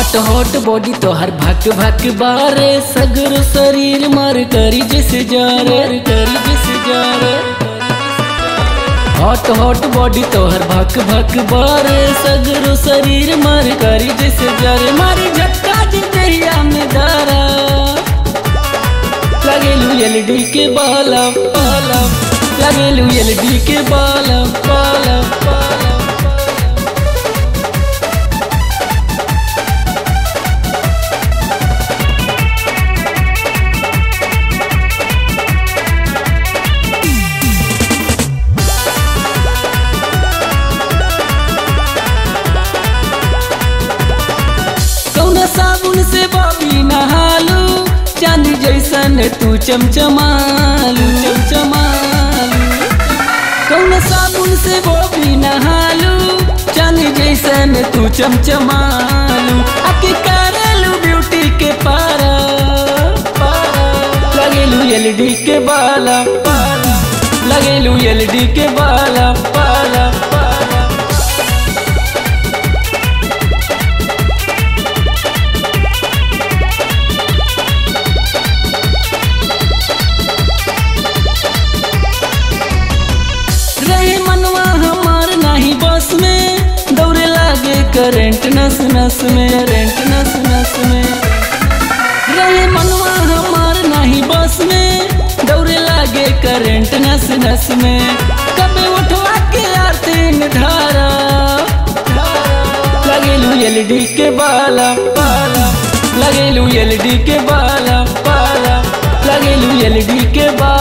hot hot body तोहर भक भक बारे सगर शरीर मर करी जिस जार करी जिस जार हॉट हॉट बॉडी तोहर भक भक बारे सगर शरीर मर करी जिस जार मारी झटका जी दहिया में दारा लगेलू एलडी के बाला बाला लगेलू एलडी के बाला बाला बाला कौना साबुन से बॉबी नहालू चांदी जैसन तू चमचमालू चमचमालू कौना साबुन से बॉबी नहालू चांदी जैसन तू चमचमालू आके करेलू ब्यूटी के पारा पारा लगेलू एलडी के बाला बाला लगेलू एलडी के बाला बाला बाला रहे मनवा हमार नाही बस में दौड़े लागे करंट नस नस में करंट नस नस में रहे मनवा हमार नाही बस में दौड़े लागे करंट नस नस में कबे उठवा के आरती धारा लगेलू एलडी के बाला बाला लगेलू एलडी के बाला बाला लगेलू एलडी के बाला